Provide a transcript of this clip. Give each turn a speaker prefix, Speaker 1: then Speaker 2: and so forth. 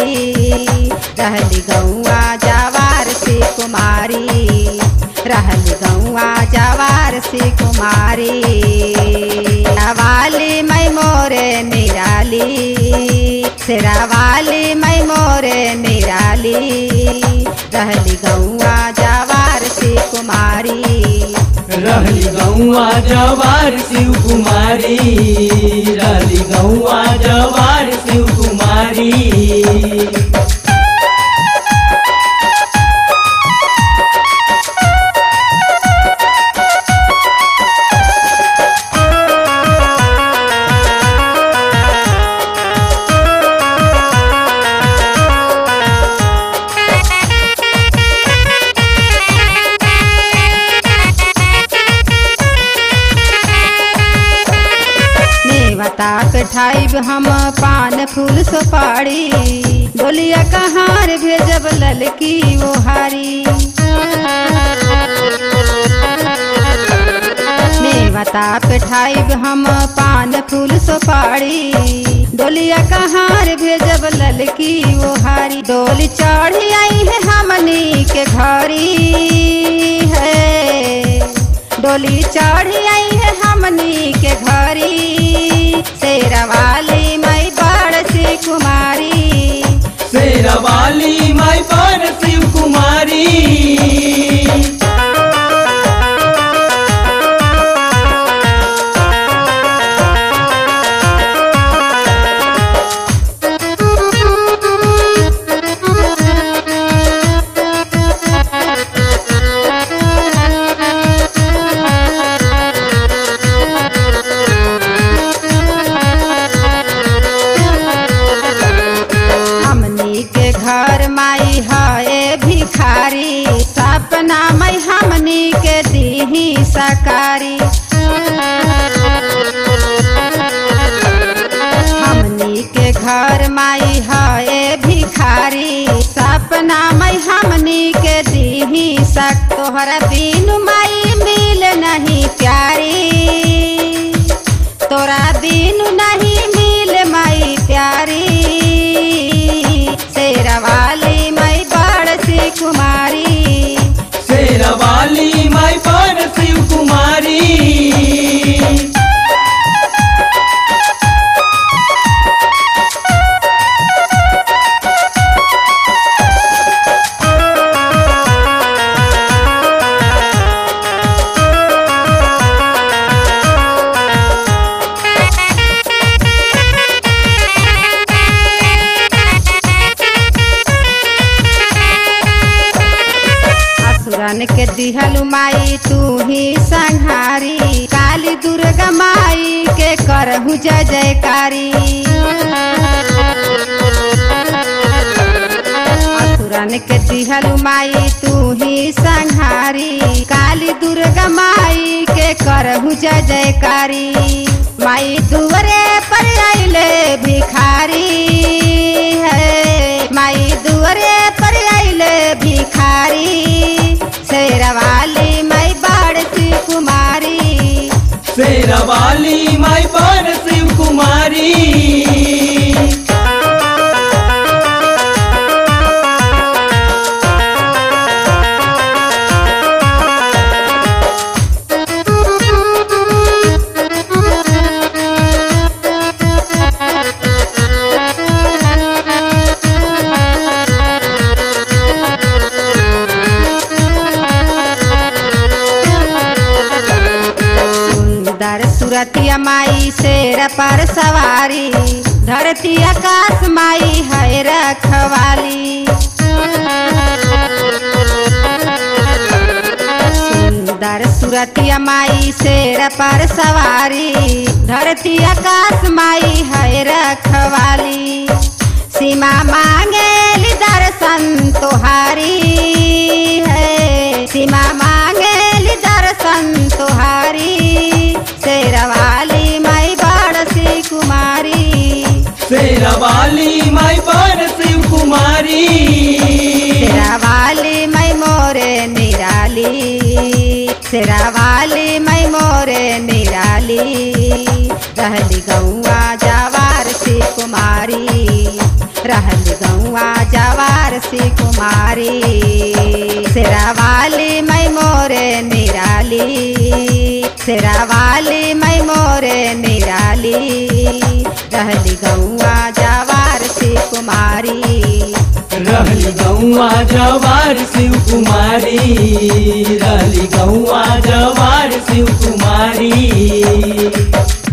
Speaker 1: रहली गौआ जवार से कुमारी रहली गौआ जवार से कुमारी वाली मैं मोरे निराली शेरावाली मैं मोरे निराली रहली गौआ जवार से कुमारी
Speaker 2: रहली गौआ जवार शिव कुमारी रहली गौआ जवार शिव कुमारी
Speaker 1: नेवता कठाइब हम पान फूल सुपारी बोलिया कहार भेजब ललकी वो हारी नेवता कठाइब हम पान फूल सुपारी डोलिया कहार भेजब ललकी वो हारी डोली चढ़ी आई है हमनी के घरी है डोली चढ़ी आई है हमनी के घरी शेरवाली मई बड़ सी कुमारी
Speaker 2: शेरवाली माई पर शिव कुमारी
Speaker 1: हमनी के घर माई है भिखारी सपना मई हमनी के दीही सकारी हमनी के घर माई है भिखारी सपना मई हमनी के दीही सक तोहरा बिनु माई मिल नहीं प्यारी तोरा बिनु नहीं मिल माई प्यारी शेरवाली मई बड़ सी कुमारी
Speaker 2: शेरवाली माई पर शिव कुमारी
Speaker 1: असुरन के दिहलु माई तू ही संहारी काली दुर्गा माई के करहु जय जयकारी असुरन के दिहलु माई तू ही संहारी काली दुर्गा माई के करहु जय जयकारी माई दुवरे पर आइले भिखारी है माई दुवरे पर आइले भिखारी शेरवाली माई बाड़ सी कुमारी
Speaker 2: शेरवाली माई पर शिव कुमारी
Speaker 1: सुंदर सुरतिया माई शेर पर सवारी धरती आकाश माई है रखवाली सुंदर सुरतिया माई शेर पर सवारी धरती आकाश माई है रखवाली सीमा मांगे दर्शन तुहारी है सीमा मांगे दर्शन तुहारी शेरवाली माई बड़ सी कुमारी
Speaker 2: शेरवाली माई पर शिव कुमारी
Speaker 1: शेरावाली मैं मोरे निराली शेरावाली मैं मोरे निराली रहली गौआ जवार से कुमारी रहली गौआ कुमारी शेरावाली मैं मोरे निराली शेरावाली मैं मोरे निराली रहली गौआ जवार से कुमारी
Speaker 2: रहली गौआ जवार शिव कुमारी रहली गौआ जवार शिव कुमारी